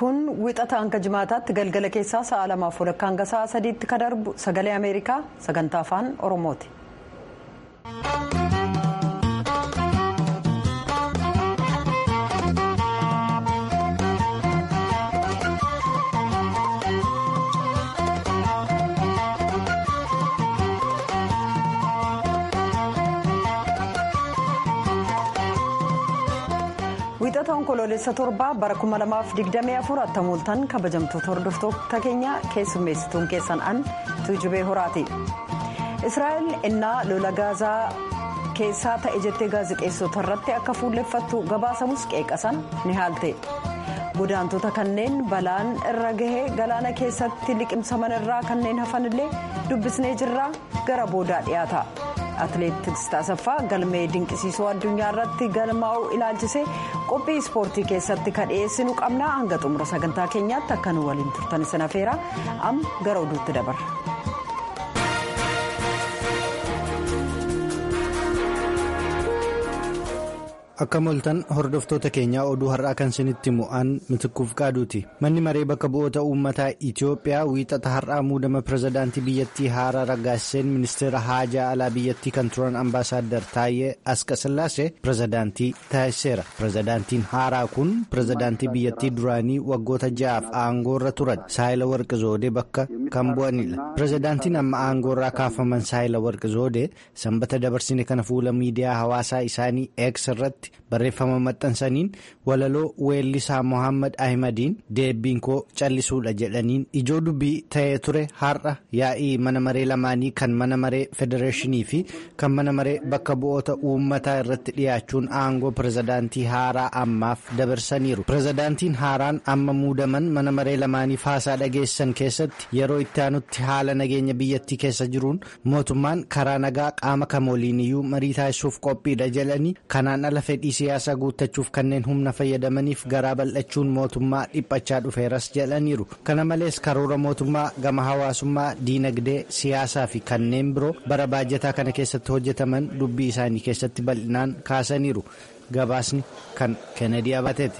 kun wixata hanga jimaataatti galgala keessaa sa'a lamaaf walakkaa hanga sa'a sadiitti ka darbu sagalee ameerikaa sagantaa afaan oromooti. wixata onkoloolessa torbaa bara 2024 attamuultan kabajamtoota hordoftoota keenya keessummeessituun keessan an tuujubee horaati israa'el innaa lola gaazaa keessaa ta'e jettee gaazexeessota irratti akka fuulleffattu gabaasamus qeeqasan ni haalte godaantota kanneen balaan irra gahee galaana keessatti liqimsaman irraa kanneen hafanillee dubbisnee jirraa gara boodaa dhiyaata. atileetiks taasaffaa galmee dinqisiisoo addunyaa irratti galmaa'uu ilaalchisee qophii ispoortii keessatti kan dhiyeessinu qabna hanga xumura sagantaa keenyaatti akka nu waliin turtan sana feera amma gara oduutti dabarra. akka moltan hordoftoota keenyaa oduu har'aa kan isinitti mu'an mitikkuuf qaaduuti manni maree bakka bu'oota uummataa itiyoophiyaa wiixata har'aa muudama pirezidaantii biyyattii haaraa raggaaseen ministeera haajaa alaa biyyattii kan turan ambaasaaddar taayee asqasillaasee pirezidaantii taasiseera pirezidaantiin haaraa kun pirezidaantii biyyattii duraanii waggoota ja'aaf aangoorra turan saayila warqi zoodee bakka kan bu'anidha pirezidaantiin amma aangoorraa kaafaman saayila warqi zoodee sanbata dabarsine kana fuula miidiyaa hawaasaa isaanii eeks irratti. barreeffama maxxansaniin walaloo weellisaa mohaammed ahimadiin deebbiin koo callisuudha jedhaniin ijoo dubbii ta'ee ture har'a yaa'ii mana maree lamaanii kan mana maree federeeshinii fi kan mana maree bakka bu'oota uummataa irratti dhiyaachuun aangoo pirezidaantii haaraa ammaaf dabarsaniiru pirezidaantiin haaraan amma muudaman mana maree lamaaniif haasaa dhageessan keessatti yeroo itti aanutti haala nageenya biyyattii keessa jiruun mootummaan karaa nagaa qaama kamooliiniyyuu marii taasisuuf qophiidha jedhanii kanaan ala fedhii siyaasaa guuttachuuf kanneen humna fayyadamaniif garaa bal'achuun mootummaa dhiphachaa dhufeeras jedhaniiru kana malees karoora mootummaa gama hawaasummaa diinagdee siyaasaa fi kanneen biroo bara baajataa kana keessatti hojjetaman dubbii isaanii keessatti bal'inaan kaasaniiru gabaasni kan kennedy abateeti.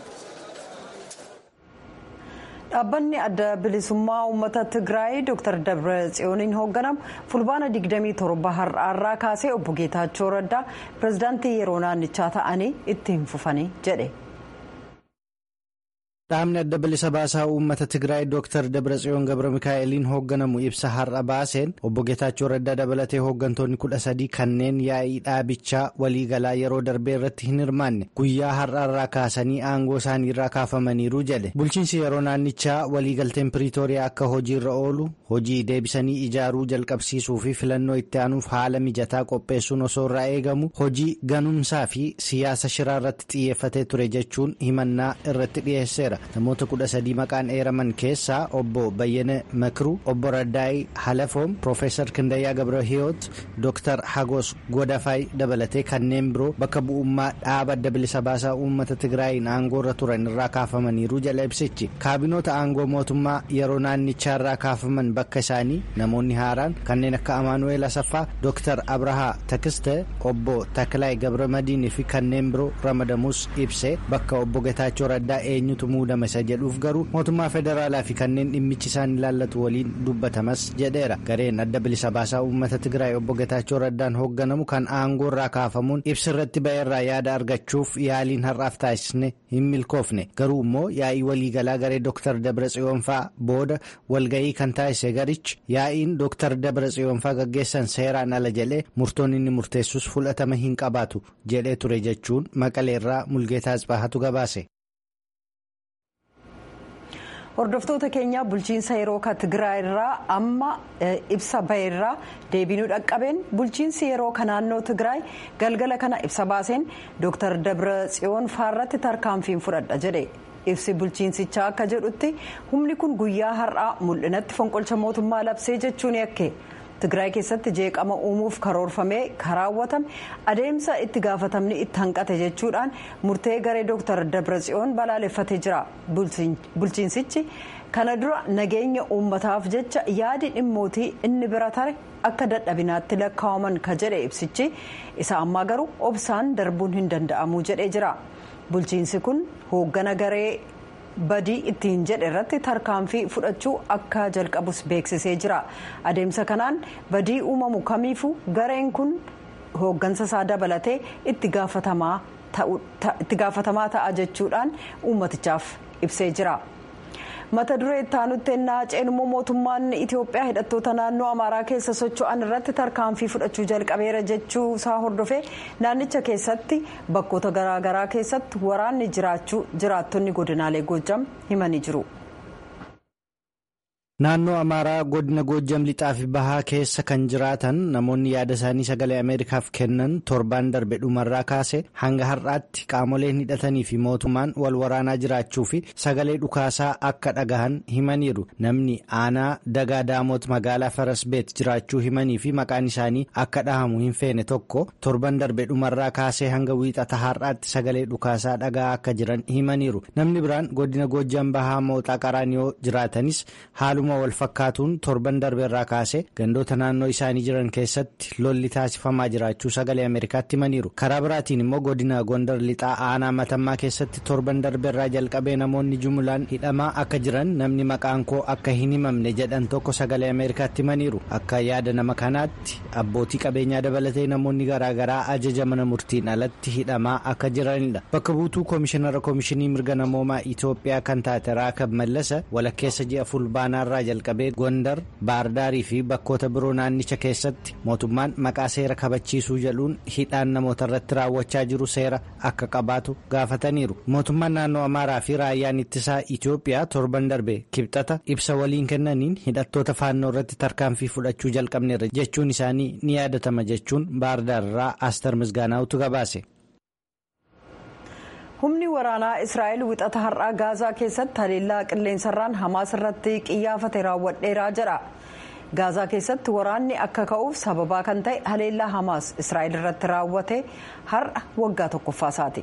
dhaabbanni adda bilisummaa uummata tigraay dr dabra tsiyooniin hoogganamu fulbaana 27 har'aarraa kaasee obbo geetaachoo raddaa pirezidaantii yeroo naannichaa ta'anii itti hin fufanii jedhe. dhaabni adda bilisa baasaa uummata tigraay dr dabratsiyoon gabra mikaa'eliin hoogganamu ibsa har'a baaseen obbo geetaachoo raddaa dabalatee hooggantoonni kudha sadii kanneen yaa'ii dhaabichaa waliigalaa yeroo darbee irratti hin hirmaanne guyyaa har'aarraa kaasanii aangoo isaanii irraa kaafamaniiru jedhe bulchiinsi yeroo naannichaa waliigalteen piriitooriyaa akka hojiirra oolu hojii deebisanii ijaaruu jalqabsiisuu fi filannoo itti aanuuf haala mijataa qopheessuun osoo irraa eegamu hojii ganumsaa fi siyaasa shiraa irratti xiyyeeffatee ture jechuun himannaa irratti dhiyeesseera. namoota kudha sadii maqaan eeraman keessaa obbo bayyane makiruu obbo raddaay halafoom piroofeesar kindayyaa gabrahiyoot dooktar hagos godafaay dabalatee kanneen biroo bakka bu'ummaa dhaaba adda bilisa baasaa uummata tigraayin aangoorra turan irraa kaafamaniiru jala ibsichi kaabinoota aangoo mootummaa yeroo naannichaa irraa kaafaman bakka isaanii namoonni haaraan kanneen akka amaanu'eel asaffaa dooktar abrahaa takiste obbo taklaay gabramadiinii fi kanneen biroo ramadamus ibse bakka obbo getaachoo raddaa eenyutu muudama isa jedhuuf garuu mootummaa federaalaa fi kanneen dhimmichi isaan ilaallatu waliin dubbatamas jedheera gareen adda bilisa baasaa uummata tigraay obbo getaachoo raddaan hoogganamu kan aangoo irraa kaafamuun ibsa irratti ba'eerraa yaada argachuuf yaaliin har'aaf taasisne hin milkoofne garuu immoo yaa'ii waliigalaa garee dooktar dabra tsiyoonfaa booda walga'ii kan taasise garichi yaa'iin dooktar dabra tsiyoonfaa gaggeessan seeraan ala jedhee murtoon inni murteessus fudhatama hin qabaatu jedhee ture jechuun maqaleerraa mulgeetaa asbaahatu gabaase. hordoftoota keenya bulchiinsa yeroo ka tigraay irraa amma ibsa baheerraa deebinuu dhaqqabeen bulchiinsi yeroo ka naannoo tigraay galgala kana ibsa baaseen dooktar dabra tsiyoon faarratti tarkaanfiin fudhadha jedhe ibsi bulchiinsichaa akka jedhutti humni kun guyyaa har'aa mul'inatti fonqolcha mootummaa labsee jechuun yakke tigraay keessatti jeeqama uumuuf karoorfamee karaawwatame adeemsa itti gaafatamni itti hanqate jechuudhaan murtee garee dooktar dabratsiyoon balaaleffatee jira bulchiinsichi kana dura nageenya uummataaf jecha yaadi dhimmootii inni bira tare akka dadhabinaatti lakkaa'aman ka jedhe ibsichi isa ammaa garuu obsaan darbuun hin danda'amu jedhee jira bulchiinsi kun hooggana garee badii ittiin jedhe irratti tarkaanfii fudhachuu akka jalqabus beeksisee jira adeemsa kanaan badii uumamu kamiifuu gareen kun hooggansa isaa dabalatee itti gaafatamaa ta'a jechuudhaan uummatichaaf ibsee jira. mata duree itti aanutti ennaa ceenummoo mootummaan itiyoophiyaa hidhattoota naannoo amaaraa keessa socho'an irratti tarkaanfii fudhachuu jalqabeera jechuu isaa hordofee naannicha keessatti bakkoota garaagaraa keessatti waraanni jiraachuu jiraattonni godinaalee goojjam himanii jiru. naannoo amaaraa godina goojjam lixaa fi bahaa keessa kan jiraatan namoonni yaada isaanii sagalee ameerikaaf kennan torbaan darbe dhumarraa kaase hanga har'aatti qaamoleen hidhatanii fi mootummaan wal waraanaa jiraachuu fi sagalee dhukaasaa akka dhagahan himaniiru namni aanaa dagaa daamoot magaalaa farasbeet jiraachuu himanii fi maqaan isaanii akka dhahamu hin feene tokko torban darbe dhumarraa kaasee hanga wiixata har'aatti sagalee dhukaasaa dhagaa akka jiran himaniiru namni biraan godina goojjam bahaa mooxaa qaraaniyoo jiraatanis haaluma. wal fakkaatuun torban darbeerraa kaase gandoota naannoo isaanii jiran keessatti lolli taasifamaa jiraachuu sagalee ameerikaatti himaniiru karaa biraatiin immoo godina gondar lixaa aanaa matammaa keessatti torban darbeerraa jalqabee namoonni jumulaan hidhamaa akka jiran namni maqaan koo akka hin himamne jedhan tokko sagalee ameerikaatti himaniiru akka yaada nama kanaatti abbootii qabeenyaa dabalatee namoonni garaagaraa ajaja mana murtiin alatti hidhamaa akka jiranidha bakka buutuu koomishinara koomishinii mirga namoomaa itoophiyaa kan taate raakab mallasa walakkeessa ji'a fulbaanaarraa jalqabee gondar baardaarii fi bakkoota biroo naannicha keessatti mootummaan maqaa seera kabachiisuu jedhuun hidhaan namoota irratti raawwachaa jiru seera akka qabaatu gaafataniiru mootummaan naannoo amaaraa fi raayyaan ittisaa itiyoophiyaa torban darbe kibxata ibsa waliin kennaniin hidhattoota faannoo irratti tarkaanfii fudhachuu jalqabneerra jechuun isaanii ni yaadatama jechuun baardaarraa aastar misgaanaa'utu gabaase. humni waraanaa israa'el wixata har'aa gaazaa keessatti haleellaa qilleensarraan hamaas irratti qiyyaafate raawwadheeraa jedha gaazaa keessatti waraanni akka ka'uuf sababaa kan ta'e haleellaa hamaas israa'el irratti raawwate har'a waggaa tokkoffaasaati.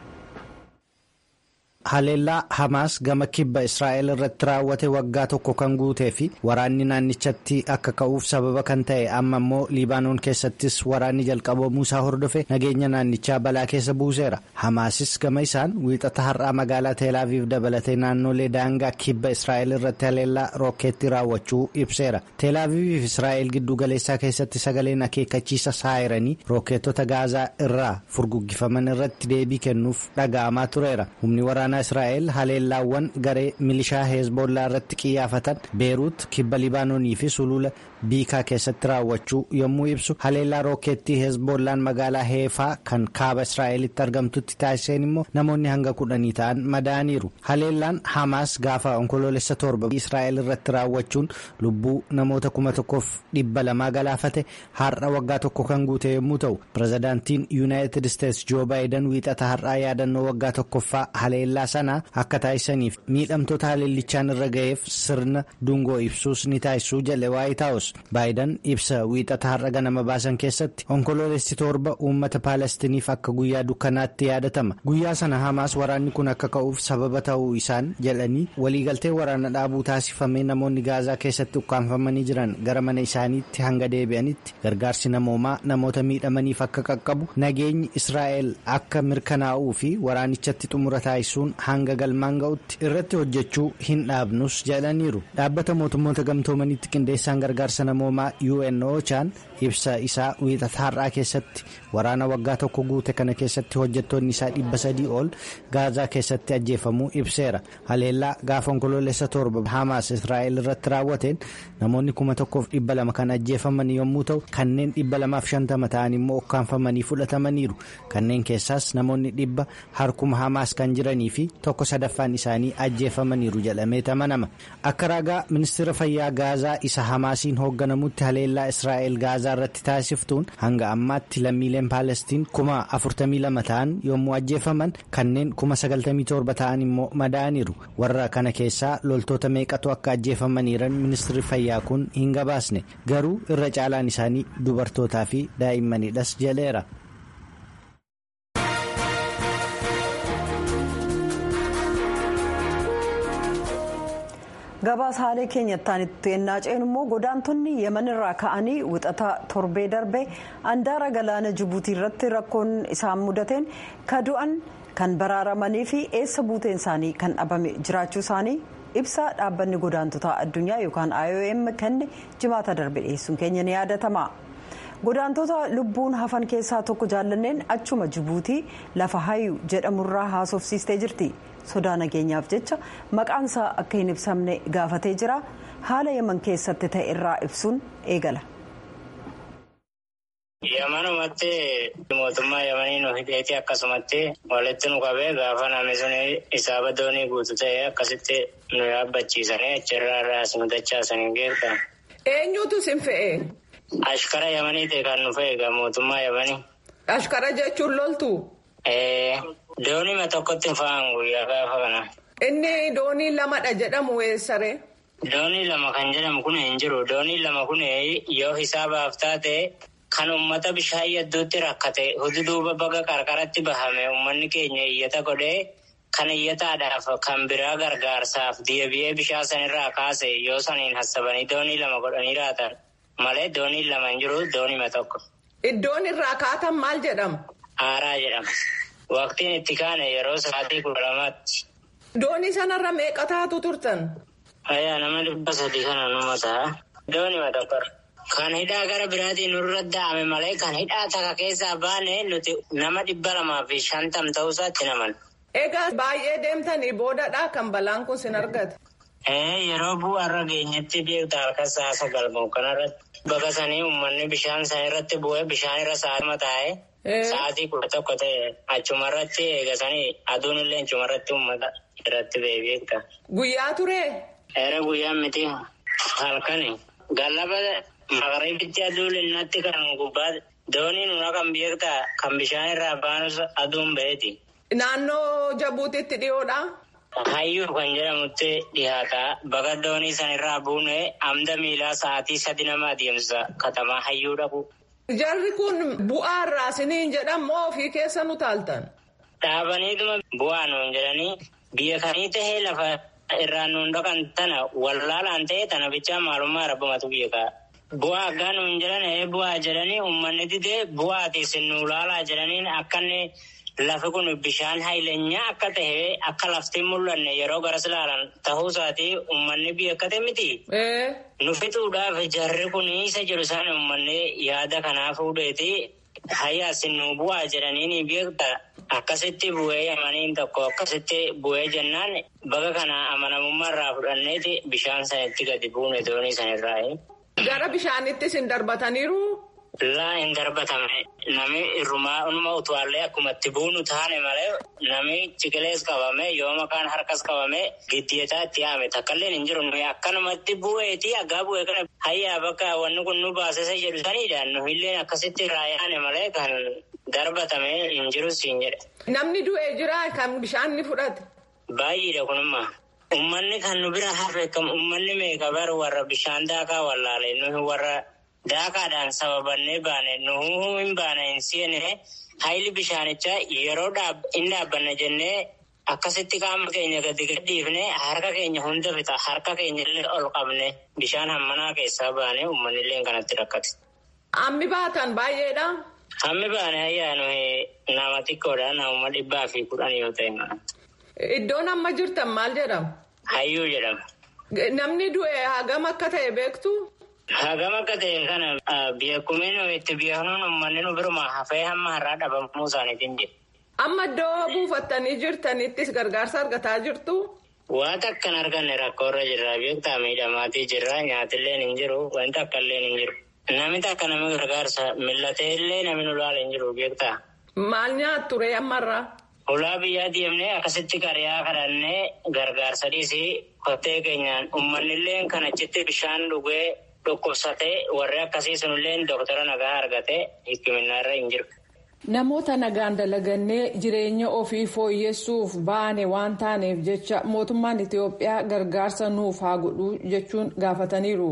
haleellaa hamaas gama kibba israa'el irratti raawwate waggaa tokko kan guutee fi waraanni naannichatti akka ka'uuf sababa kan ta'e amma immoo liibaanoon keessattis waraanni jalqabamuu isaa hordofe nageenya naannichaa balaa keessa buuseera hamaasis gama isaan wiixata har'aa magaalaa teelaaviif dabalatee naannolee daangaa kibba israa'el irratti haleellaa rookeetti raawwachuu ibseera teelaaviif israa'el giddu galeessaa keessatti sagaleen akeekkachiisa saayiranii rookeetota gaazaa irraa furguggifaman irratti deebii kennuuf dhaga'amaa tureera humni waraanaa israa'el haleellaawwan garee milishaa heezbollaa irratti qiyyaafatan beeruut kibba libaanoonii fi sulula biikaa keessatti raawwachuu yommuu ibsu haleellaa rookeettii heezbollaan magaalaa heefaa kan kaaba israa'elitti argamtutti taasiseen immoo namoonni hanga kudhanii ta'an madaaniiru haleellaan hamaas gaafa onkoloolessa torba israa'el irratti raawwachuun lubbuu namoota kuma tokkoof dhibba lamaa galaafate har'a waggaa tokko kan guute yommuu ta'u pirezidaantiin yuunaayitid isteetsi joo baayidan wiixata har'aa yaadannoo waggaa tokkoffaa haleellaa sana akka taasisaniif miidhamtoota haleellichaan irra ga'eef sirna dungoo ibsuus ni taasisuu jedhe waayit haawus baayidan ibsa wiixata har'a ganama baasan keessatti onkoloolessi torba uummata paalestiniif akka guyyaa dukkanaatti yaadatama guyyaa sana hamaas waraanni kun akka ka'uuf sababa ta'uu isaan jedhanii waliigaltee waraana dhaabuu taasifamee namoonni gaazaa keessatti ukkaanfamanii jiran gara mana isaaniitti hanga deebi'anitti gargaarsi namoomaa namoota miidhamaniif akka qaqqabu nageenyi israa'el akka mirkanaa'uu fi waraanichatti xumura taasisuun hanga galmaan ga'utti irratti hojjechuu hin dhaabnus jedhaniiru dhaabbata mootummoota gamtoomanitti qindeessaan gargaarsa namoomaa UNOChaan ibsa isaa wiixata har'aa keessatti waraana waggaa tokko guute kana keessatti hojjettoonni isaa dhibba sadii ol gaazaa keessatti ajjeefamuu ibseera haleellaa gaafa onkoloolessa torba hamaas israa'el irratti raawwateen namoonni kuma tokkoof dhibba lama kan ajjeefaman yommuu ta'u kanneen dhibba lamaaf shantama ta'an immoo ukkaanfamanii fudhatamaniiru kanneen keessaas namoonni dhibba harkuma hamaas kan jiranii fi tokko sadaffaan isaanii ajjeefamaniiru jedhamee tamanama akka ragaa ministeera fayyaa gaazaa isa hamaasiin hoogganamutti haleellaa israa'el gaazaa irratti taasiftuun hanga ammaatti lammiileen paalestiin kuma afurtamii lama ta'an yommuu ajjeefaman kanneen kuma sagaltamii torba ta'an immoo madaaniiru warra kana keessaa loltoota meeqatu akka ajjeefamaniiran ministeerri fayyaa kun hin gabaasne garuu irra caalaan isaanii dubartootaa fi daa'immanidhas jedheera. gabaasa haalee keenyattaan itti ennaa ceenu immoo godaantonni yeman irraa ka'anii wixata torbee darbee andaara galaana jibuutii irratti rakkoon isaan mudateen ka du'an kan baraaramanii fi eessa buuteen isaanii kan dhabame jiraachuu isaanii ibsa dhaabbanni godaantotaa addunyaa yookaan iom kenne jimaata darbe dhiyeessuun keenya ni yaadatama. godaantota lubbuun hafan keessaa tokko jaallanneen achuma jibuutii lafa hayu jedhamurraa haasofsiistee jirti sodaa nageenyaaf jecha maqaan isaa akka hin ibsamne gaafatee jira haala yaman keessatti ta'e irraa ibsuun eegala. Yamanumatti mootummaa yamanii nu hidheeti akkasumatti walitti nu qabee gaafa namni sun isaaba doonii guutu ta'e akkasitti nu yaabbachiisanii achirraa irraa as nu dachaasanii geerta. Eenyutu sin fe'e? Ashkara yamanii ta'e kan nu fe'e egaa mootummaa yamanii. Ashkara jechuun loltu? Doonii tokkotti fa'aan guyyaa gaafa kana. Inni doonii lamadha jedhamu eessaree? Doonii lama kan jedhamu kun hin jiru. Doonii lama kun yoo hisaabaaf taate kan uummata bishaan hedduutti rakkate hududuuba baga qarqaratti bahame uummanni keenya iyyata godhee kan iyyataadhaaf kan biraa gargaarsaaf deebi'ee bishaan sanirraa kaase yoo saniin hassabanii doonii lama godhanii raatan malee doonii lama hin jiru doonii tokko. Iddoon irraa kaatan maal jedhama? Aaraa jedhama. Waqtiin itti kaane yeroo sa'aatii kudha lamaatti. Doonii sanarra meeqa taatu turtan? Ayyaa nama dhibba sadii kana numa ta'a. Doonii tokko. Kan hidhaa gara biraatiin nurra da'ame malee kan hidhaa takka keessaa baane nuti nama dhibba lamaa fi shantam ta'uusaatti naman. Egaa baay'ee deemtanii boodadhaa kan balaan kun sin argate. Yeroo bu'aarra geenyetti beekta halkan sa'a sagal kanarratti baqasanii uummanni bishaan san irratti bu'ee bishaan irra sa'atima taa'ee sa'aatii kudha tokko ta'e achumarratti eegasanii aduun illee achumarratti uummata irratti ba'ee beekta. Guyyaa turee? Eera guyyaa miti halkani gallaba. Magariibitti aduu linnatti kan gubbaa doonii nuna kan beektaa kan bishaan irraa baanus aduun ba'eeti. Naannoo Jabuutitti dhiyoodha. Hayyuu kan jedhamutti dhiyaata. Baga doonii sanirraa buune amda miilaa sa'aatii sadi nama adeemsa katamaa hayyuu dhabu. Jarri kun bu'aa irraa siniin jedhamoo ofii keessa nu taaltan? Dhaabaniituma bu'aa nuun jedhanii biyya kanii tahee lafa irraa nuun dhaqan tana wallaalaan ta'e tana bichaa maalummaa rabbumatu beekaa. Bu'aa akkaan nuun jedhan bu'aa jedhanii uummanni didee bu'aati isin nu laalaa jedhaniin akkanni lafi kun bishaan hayleenyaa akka ta'e akka lafti mul'anne yeroo garas ilaalan ta'uusaatii uummanni biyya akka ta'e miti. Nu fixuudhaaf jarri kun isa jiru isaan uummanni yaada kanaa fuudheeti hayyaa isin nu bu'aa jedhanii ni beekta. Akkasitti bu'ee yamaniin tokko akkasitti bu'ee jennaan baga kana amanamummaa irraa fudhanneeti bishaan sanitti gadi buune doonii sanirraa. Gara bishaanittis hin darbataniiru. Laa hin darbatame nami irrumaa unuma utuwaallee akkuma itti buunu taane malee nami ciqilees qabame yoo maqaan harkas qabame giddeetaa itti yaame takkaallee hin jiru nuyi akkanumatti bu'eeti aggaa bu'ee kana hayyaa bakka wanni kun nu baasisa jedhu sanidha nu illee akkasitti irraa yaane malee kan darbatame hin jiru siin jedhe. Namni du'ee jira kan bishaan ni fudhate. Baay'eedha kunummaa. Uummanni kan nu bira hafe kam uummanni meeqa bar warra bishaan daakaa wallaalee nuyi warra daakaadhaan sababannee baane nuhuu hin baane hin seene hayli bishaanichaa yeroo hin dhaabbanne jennee akkasitti qaama keenya gadi gadhiifne harka keenya hunda fixa harka keenya illee ol qabne bishaan hammanaa keessaa baane uummanni illee kanatti rakkate. Hammi baatan baay'eedha. Hammi baane ayyaa nuyi nama xiqqoodha nama dhibbaa fi kudhan yoo ta'e. Iddoon amma jirtan maal jedhama? Hayyuu jedhama. Namni du'e hagam akka ta'e beektu? Hagam akka ta'e kana beekumeen itti beeknuun uummanni nu biruma hafee hamma har'aa dhabamuu isaaniitiin jira. Amma iddoo buufattanii jirtanittis gargaarsa argataa jirtu? Waan akka hin arganne rakkoorra jirra beektaa miidhamaatii jirra nyaatillee hin jiru wanti akka illee hin jiru. Namni takka nama gargaarsa millatee illee namni nu laala hin jiru beektaa. Maal nyaattu ree ammarraa? Ulaa biyyaa deemnee akkasitti qariyaa kadhannee gargaarsa dhiisii kottee keenyaan uummanni illee kan achitti bishaan dhugee dhukkubsatee warri akkasii sunillee doktara nagaa argatee hikkiminaa irra hin jiru. Namoota nagaan dalagannee jireenya ofii fooyyessuuf baane waan taaneef jecha mootummaan Itoophiyaa gargaarsa nuuf haa godhu jechuun gaafataniiru.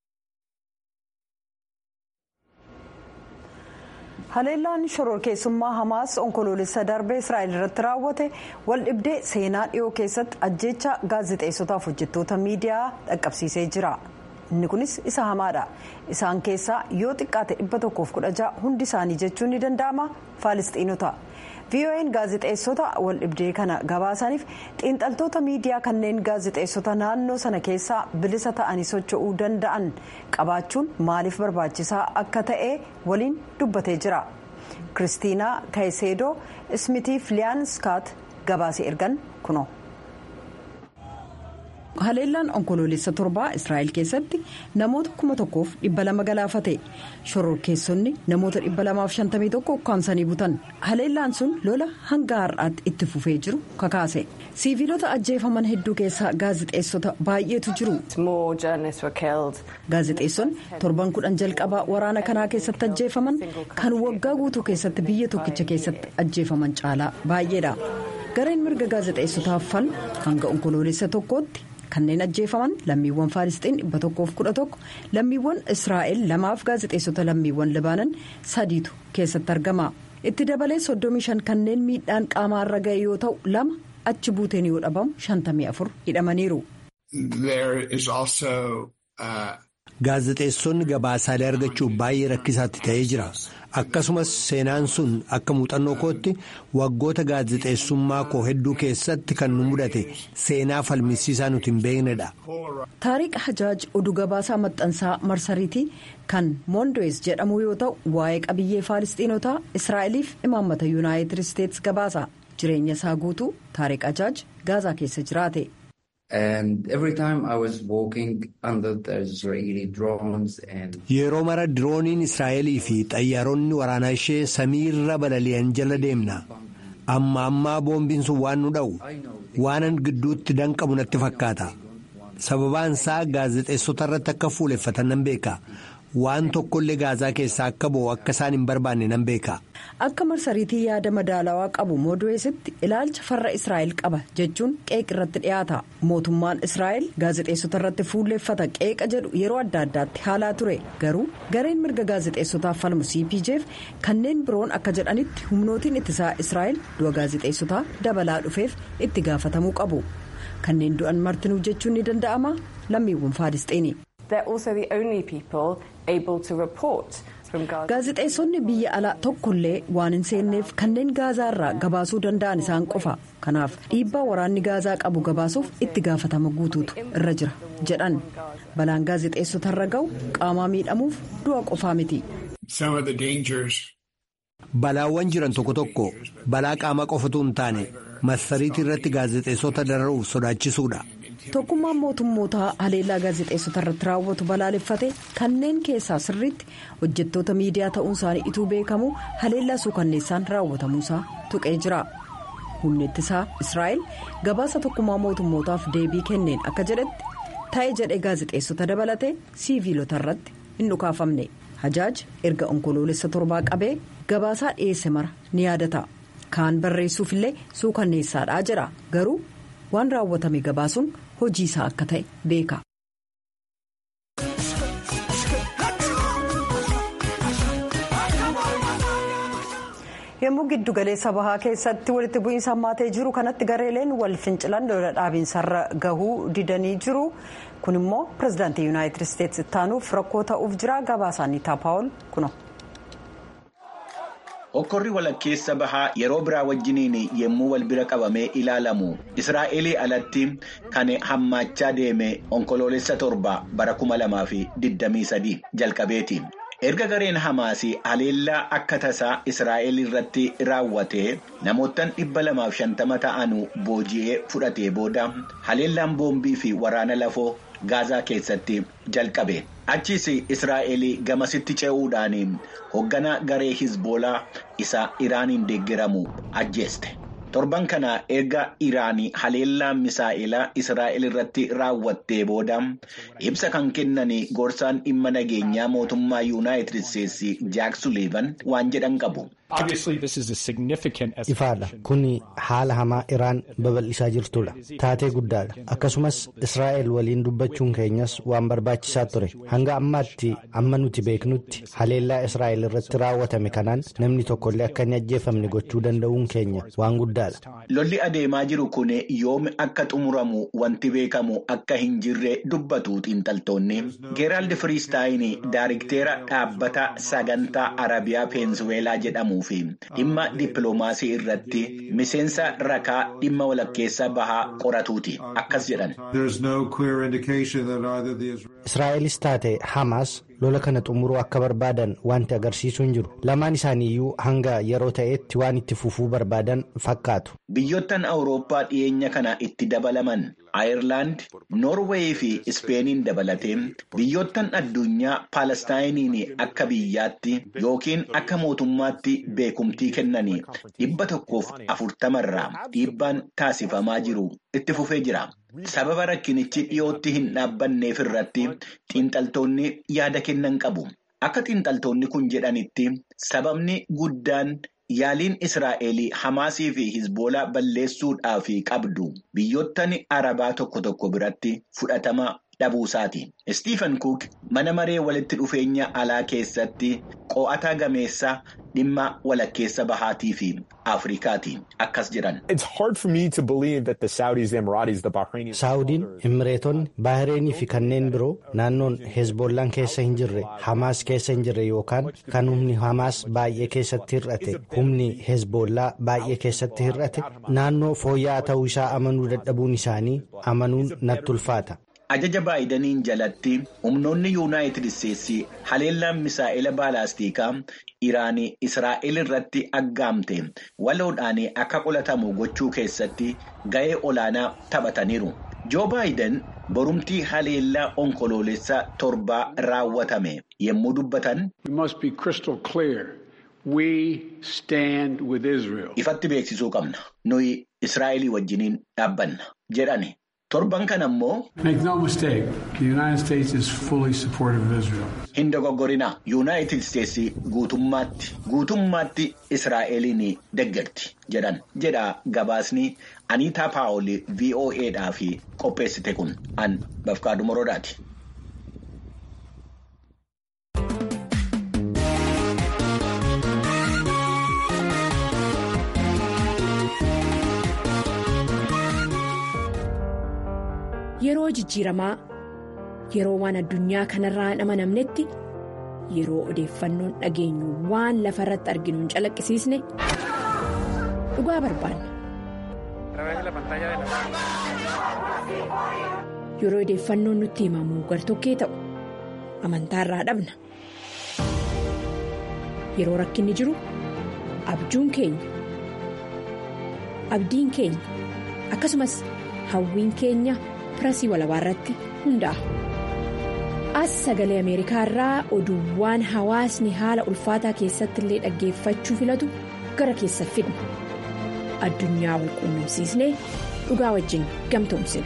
haleellaan shororkeessummaa hamaas onkoloolessa darbee israa'el irratti raawwate wal dhibdee seenaa dhiyoo keessatti ajjeecha gaazexeessotaaf hojjettoota miidiyaa dhaqqabsiisee jira inni kunis isa hamaadha isaan keessaa yoo xiqqaate dhibba tokkoof kudha ja'a hundi isaanii jechuun ni danda'ama faalistiinota vo'n gaazexeessota wal dhibdee kana gabaasaniif xiinxaltoota miidiyaa kanneen gaazexeessota naannoo sana keessaa bilisa ta'anii socho'uu danda'an qabaachuun maaliif barbaachisaa akka ta'e waliin dubbatee jira kiristiinaa kayiseedoo ismitiif liyaan skaat gabaasee ergan kuno. haleellaan onkoloolessa torbaa israa'el keessatti namoota kuma tokkoof dhibba lama galaafate shororkeessonni namoota dhibba lamaaf shantamii tokko ukkaamsanii butan haleellaan sun lola hanga har'aatti itti fufee jiru kakaase siiviilota ajjeefaman hedduu keessaa gaazexeessota baay'eetu jiru gaazexeessonni torban kudhan jalqabaa waraana kanaa keessatti ajjeefaman kan waggaa guutuu keessatti biyya tokkicha keessatti ajjeefaman caalaa baay'eedha gareen mirga gaazexeessotaaf falmu hanga onkoloolessa tokkootti. kanneen ajjeefaman lammiiwwan faalisxiin dhibba tokkoof kudha tokko lammiiwwan israa'el lamaaf gaazexeessota lammiiwwan libaanan sadiitu keessatti argama itti dabalee soddomii shan kanneen miidhaan qaamaarra ga'e yoo ta'u lama achi buuteen yoo dhabamu shantamii afur hidhamaniiru. gaazexeessonni gabaasaalee argachuuf baay'ee rakkisaatti ta'ee jira akkasumas seenaan sun akka muuxannoo kootti waggoota gaazexeessummaa koo hedduu keessatti kan nu mudate seenaa falmisiisaa nuti hin beeknedha. taariq hajaaj oduu gabaasaa maxxansaa marsariitii kan moondoes jedhamu yoo ta'u waa'ee qabiyyee faalistiinotaa israa'eliif imaammata yuunaayitid isteetsi gabaasa jireenya isaa guutuu taariq hajaaj gaazaa keessa jiraate. Yeroo mara dirooniin Israa'elii fi xayyaaronni waraanaa ishee samiirra balali'an jala deemna. Amma ammaa boombiin sun waan nu dha'u waanan gidduutti danqamu natti fakkaata. Sababaan isaa gaazexeessota irratti akka fuuleffatan nan beeka. Waan tokkollee gaazaa keessaa akka bo'u akka isaan hin barbaanne nan beeka. Akka marsariitii yaada madaalawaa qabu moodu'eesitti ilaalcha farra Israa'el qaba jechuun qeeq irratti dhiyaata. Mootummaan Israa'el gaazexeessota irratti fuulleeffata qeeqa jedhu yeroo adda addaatti haalaa ture. Garuu gareen mirga gaazexeessotaaf falmu CPJF kanneen biroon akka jedhanitti humnootiin ittisaa Israa'el du'a gaazexeessotaa dabalaa dhufeef itti gaafatamuu qabu. Kanneen du'an martinuu jechuun ni danda'ama lammiiwwan faalisxiini. gaazexeessonni biyya alaa tokkollee waan hin seenneef kanneen gaazaa irraa gabaasuu danda'an isaan qofa kanaaf dhiibbaa waraanni gaazaa qabu gabaasuuf itti gaafatama guutuutu irra jira jedhan balaan gaazexeessota irra ga'u qaamaa miidhamuuf du'a qofaa miti. balaawwan jiran tokko tokko balaa qaamaa qofatu hin taane marsariitii irratti gaazexeessota dararuuf sodaachisuudha. tokkummaan mootummootaa haleellaa gaazexeessota irratti raawwatu balaaleffate kanneen keessaa sirriitti hojjettoota miidiyaa ta'uun isaanii ituu beekamu haleellaa suukanneessaan raawwatamuusaa tuqee jira humni ittisaa israa'el gabaasa tokkummaa mootummootaaf deebii kenneen akka jedhetti ta'e jedhee gaazexeessota dabalatee siiviilota irratti hin dhukaafamne hajaaj erga onkoloolessa torbaa qabee gabaasaa dhiyeesse mara ni yaadata kaan barreessuufillee suukanneessaadhaa jira garuu waan raawwatame gabaasuun hojii isaa akka ta'e beeka. yommuu giddu galeessa bahaa keessatti walitti bu'iinsa hammaatee jiru kanatti gareeleen wal fincilan lola dhaabiinsarra gahuu didanii jiru kun immoo pirezidaantii yuunaayitid isteetsi ittaanuuf rakkoo ta'uuf jira gabaasaanii taapaawol kuno. Hokkorri walakkeessa bahaa yeroo biraa wajjiniin yommuu wal bira qabamee ilaalamu Israa'elii alatti kan hammaachaa deeme onkoloolessa torba bara kuma lamaa fi digdamii sadii jalqabeeti. Erga gareen Hamaasii haleellaa akka tasaa Israa'el irratti raawwatee namoottan dhibba lamaaf shantama ta'anu booji'ee fudhatee booda haleellaan boombii fi waraana lafoo Gaazaa keessatti jalqabe. Achiis Israa'el gamasitti ce'uudhaan hoogganaa garee Hizboolaa isa Iraaniin deeggaramu ajjeeste. Torban kana erga Iraanii haleellaa misaa'ilaa Israa'el irratti raawwattee booda ibsa kan kennan gorsaan dhimma nageenyaa mootummaa Yuunaayitid Isteetsi Jaak Suliivan waan jedhan qabu. Ifaadha kun haala hamaa Iraan babal'isaa jirtudha. Taatee guddaadha. Akkasumas Israa'el waliin dubbachuun keenyas waan barbaachisaa ture. Hanga ammaatti amma nuti beeknutti haleellaa Israa'el irratti raawwatame kanaan namni tokkollee akka hin ajjeefamne gochuu danda'uun keenya waan guddaadha. Lolli adeemaa jiru kun yoom akka xumuramu wanti beekamu akka hin jirre dubbatu xiinxaltoonni. Geeraald Firiistaayin Daayirikteera dhaabbata sagantaa Arabiyaa Peensuweelaa jedhamu jedhamuu fi dhimma dippiloomaasii irratti miseensa rakaa dhimma walakkeessa bahaa qoratuuti akkas jedhan. Israa'elis taate Hamaas lola kana xumuruu akka barbaadan wanti agarsiisuu hin jiru. Lamaan isaaniiyyuu hanga yeroo ta'etti waan itti fufuu barbaadan fakkaatu. Biyyoottan Awurooppaa dhiyeenya kana itti dabalaman Ayirlaand, Noorweey fi Ispeeniin dabalatee biyyoottan addunyaa Paalestaayiniin akka biyyaatti yookiin akka mootummaatti beekumtii kennanii dhibba tokkoof afurtamarraa dhiibbaan taasifamaa jiru itti fufee jira. Sababa rakkinichi dhiyootti hin dhaabbanneef irratti xiinxaltoonni yaada kennan qabu. Akka xiinxaltoonni kun jedhanitti sababni guddaan yaaliin Israa'el Hamaasii fi Hizboolaa balleessuudhaaf qabdu biyyoottan Arabaa tokko tokko biratti fudhatama dhabuusaati. Istiifan Cook mana maree walitti dhufeenya alaa keessatti qo'ataa gameessa dhimma walakkeessa bahaatii fi Afrikaati akkas jedhan. Saawudiin, Imireetonni, Baahireenii fi kanneen biroo naannoon Hezbollaan keessa hin jirre, Hamaas keessa hin jirre yookaan kan humni Hamaas baay'ee keessatti hir'ate, humni Hezbollaa baay'ee keessatti hir'ate, naannoo fooyya'aa ta'uu isaa amanuu dadhabuun isaanii amanuun natti ulfaata. Ajaja baay'idaniin jalatti humnoonni yuunaayitid isteetsi haleellaan misaa'ila baalaastikaa Iraanii Israa'el irratti aggaamte waloodhaan akka qolatamu gochuu keessatti ga'ee olaanaa taphataniiru. Joo baayiden borumtii haleellaa onkoloolessa torbaa raawwatame yommuu dubbatan. Ifatti beeksisuu qabna. Nuyi Israa'elii wajjiniin dhaabbanna jedhani. Torban kana ammoo. Hin dogoggorinaa yuunaayitid isteetsi guutummaatti guutummaatti Israa'eliin deeggarti jedhan jedha gabaasni Aniitaa Paawul VOAdhaaf qopheessite kun an Bafqaaduu Morodaati. Yeroo jijjiiramaa yeroo waan addunyaa kanarraa hin amanamnetti yeroo odeeffannoon dhageenyu waan lafa irratti arginu hin calaqqisiisne dhugaa barbaanna. Yeroo odeeffannoon nutti himamu gartokkee ta'u amantaarraa dhabna. Yeroo rakkinni jiru abjuun keenya abdiin keenya akkasumas hawwiin keenya. pirasii walabaa irratti hundaa'a. As sagalee Ameerikaa irraa oduuwwan hawaasni haala ulfaataa keessatti illee dhaggeeffachuu filatu gara keessa fidna. Addunyaa wal quunnamsiisnee dhugaa wajjin gamtoomsina.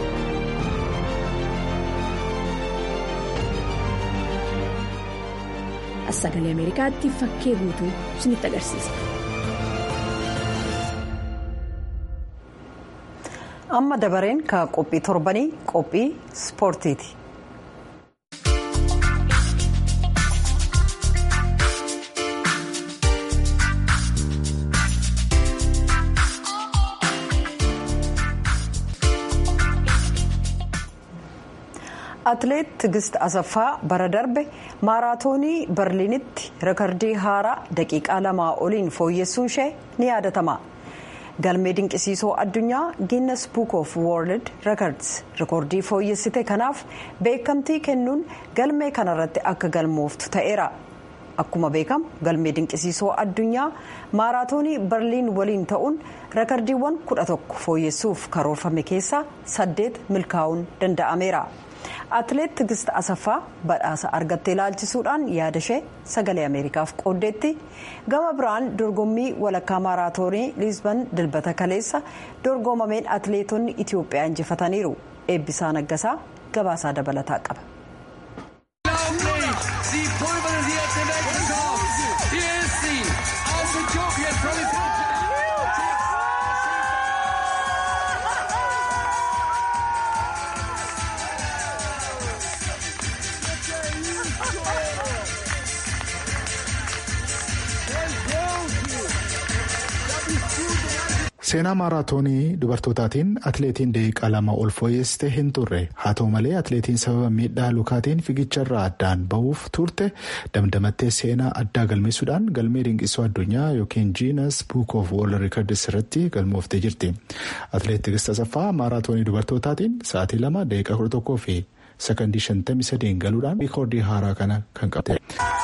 As sagalee Ameerikaatti fakkee guutuu isinitti agarsiisa. amma dabareen ka qophii torbanii qophii ispoortiiti. atleet tigist asaffaa bara darbe maaraatoonii barliinitti rekordii haaraa daqiiqaa lamaa oliin fooyyessuun ishee ni yaadatama. galmee dinqisiisoo addunyaa guinness book of world records rikoordii fooyyessite kanaaf beekamtii kennuun galmee kanarratti akka galmooftu ta'eera akkuma beekamu galmee dinqisiisoo addunyaa maaraatoonii barliin waliin ta'uun rekordiiwwan kudha tokko fooyyessuuf karoorfame keessaa saddeet milkaa'uun danda'ameera. atleet tigist asaffaa badhaasa argattee ilaalchisuudhaan yaada ishee sagalee ameerikaaf qooddeetti gama biraan dorgommii walakkaa maaraatoonii liisban dilbata kaleessa dorgomameen atleetonni itiyoophiyaa injifataniiru eebbisaa naggasaa gabaasaa dabalataa qaba. seenaa maaraatoonii dubartootaatiin atleetiin daqiiqaa lama ol fooyyessite hin turre haa ta'u malee atleetiin sababa miidhaa lukaatiin fiigicharraa addaan bahuuf turte damdamattee seenaa addaa galmeessuudhaan galmee dinqisoo addunyaa yookiin jiinas buuk oof woorld riikardis irratti galmooftee jirti atleet Tigist Asaffaa maaraatoonii dubartootaatiin sa'aatii lama daqiiqaa kudha tokkoo fi sakandii shantamii sadeen galuudhaan riikoordii haaraa kana kan qabte.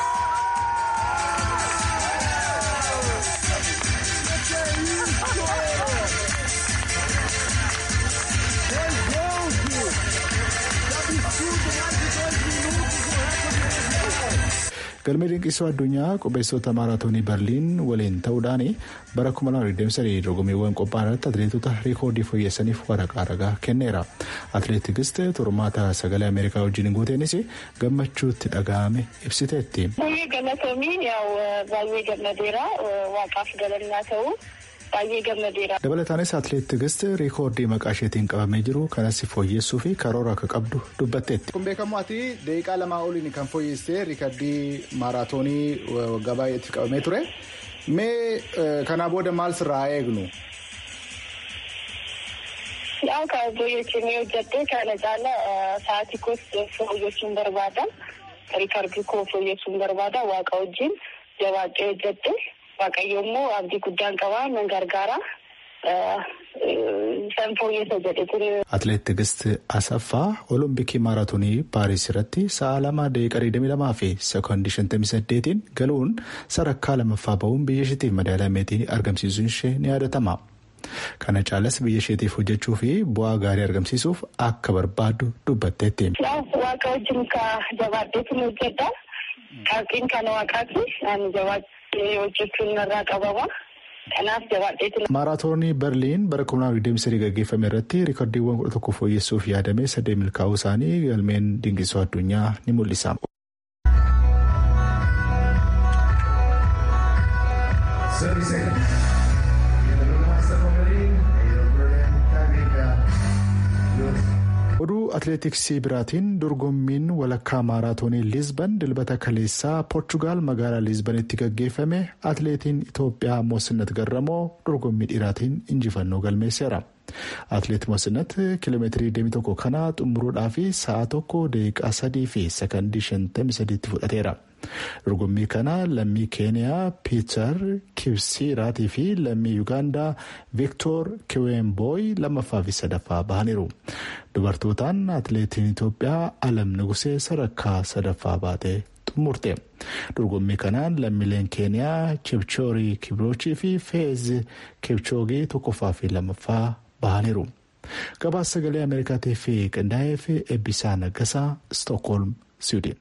galmee dinqisoo addunyaa qubeessota maaraatoonii berliin waliin ta'uudhaan bara 2023 dorgommiiwwan qophaa'an irratti atleetota riikoordii fooyyessaniif waraqaa ragaa kenneera atleet Tigist turmaata sagalee ameerikaa wajjin guuteenis gammachuutti dhaga'ame ibsiteetti. baay'ee galatoomii baay'ee gammadeera waaqaaf galannaa ta'u. baay'ee gammadeera. dabalataanis atleet Tigist riikoordii maqaa isheetiin qabamee jiru kanas fooyyessuu fi karoora akka qabdu dubbatteetti. kun beekamu ati daqiiqaa lamaa oliin kan fooyyessitee riikardii maaraatoonii waggaa baay'eetti qabamee ture mee kanaa booda maal sirraa eegnu. Yaa kan fooyyessanii hojjattee kana caala sa'aatii koos fooyyessuun barbaada. Riikardii koo fooyyessuun barbaada waaqa wajjin jabaadhee hojjatte. Waaqayyo immoo abdii guddaan qabaa nan gargaara. San fooyyessa jedhe ture. Atleet Tigist Asaffaa Olompikii maaraatoonii Paaris irratti sa'a lama daqiiqaa 22 fi sekoondii 58 galuun sadarkaa lammaffaa bahuun biyya isheetiif madaalaa meetii argamsiisuun ishee ni yaadatama. Kana caalas biyya isheetiif hojjechuu fi bu'aa gaarii argamsiisuuf akka barbaaddu dubbatteetti. Waaqa wajjin jabaadheetu hojjedha. Qabxiin kan waaqaati. Ani jabaadhee hojjechuun narraa qabama. Kanaaf jabaadheetu. Maaraatoonii Berliin bara 2023 gaggeeffame irratti riikardiiwwan kudha tokko fooyyessuuf yaadame sadee milkaa'uu isaanii galmeen dinqisoo addunyaa ni mul'isa. oduu atileetiksii biraatiin dorgommiin walakkaa maaraatoonii liizban dilbata kaleessaa poorchugaal magaalaa liizbanitti gaggeeffame atileetiin itoophiyaa moosinnat garramoo dorgommii dhiiraatiin injifannoo galmeesseera. atileet moosinnat kiiloomeetirii 21 kana xumuruudhaaf sa'a tokko daqiiqaa sadii fi sakandii 53 fudhateera. dorgommii kana lammii keeniyaa piiter kibsiiraatii fi lammii yuugaandaa viktoor kiweenbooy lammaffaa fi sadaffaa bahaniiru dubartootaan atileetiin itoophiyaa alam nugusee sadarkaa sadaffaa baatee xumurte dorgommii kanaan lammiileen keeniyaa chipchoorii kibiroochii fi feez kibchoogii tokkoffaa fi lammaffaa bahaniiru gabaasa sagalee ameerikaatiif qindaa'ee fi eebbisaa naggasaa stookholm siwiidin.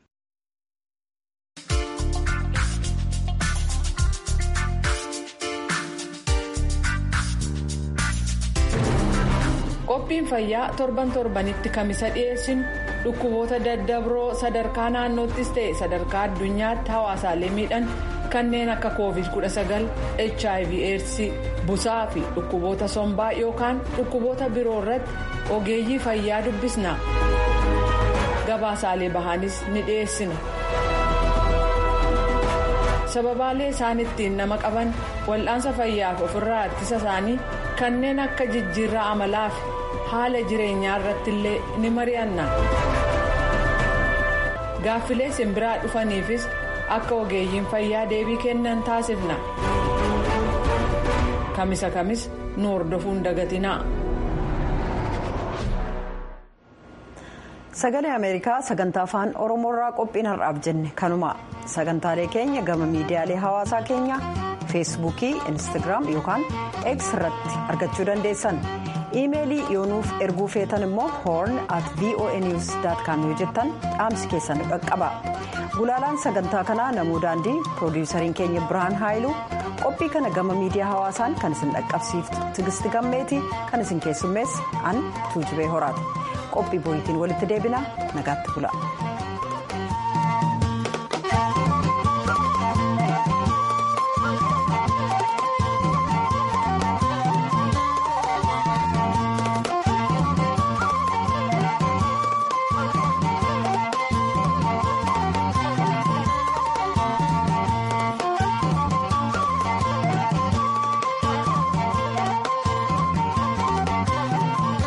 qophiin fayyaa torban torbanitti kamisa dhiyeessinu dhukkuboota daddabroo sadarkaa naannoottis ta'e sadarkaa addunyaatti hawaasaalee miidhan kanneen akka covid 19 hiv aids busaa fi dhukkuboota sombaa yookaan dhukkuboota biroo irratti ogeeyyii fayyaa dubbisna gabaasaalee bahaanis ni dhiyeessina. sababaalee isaan ittiin nama qaban wal'aansa fayyaaf ofirraa ittisa isaanii kanneen akka jijjiirraa amalaa fi haala jireenyaa irratti illee ni mari'anna gaaffilee simbiraa dhufaniifis akka ogeeyyiin fayyaa deebii kennan taasifna kamisa kamis nu hordofuun dagatinaa. sagalee ameerikaa sagantaa afaan oromoorraa qophiin har'aaf jenne kanuma sagantaalee keenya gama miidiyaalee hawaasaa keenya feesbuukii instagiraam yookaan x irratti argachuu dandeessan iimeelii yoonuuf erguu feetan immoo hoorn at voanews com yoo jettan dhaamsi keessan qaqqaba gulaalaan sagantaa kanaa namuu daandii piroodiwusariin keenya birhaan haayiluu qophii kana gama miidiyaa hawaasaan kan isin dhaqqabsiiftu tigisti gammeetii kan isin keessummeesse an tuujubee horaati. qophii boriitiin walitti deebina nagaatti bula.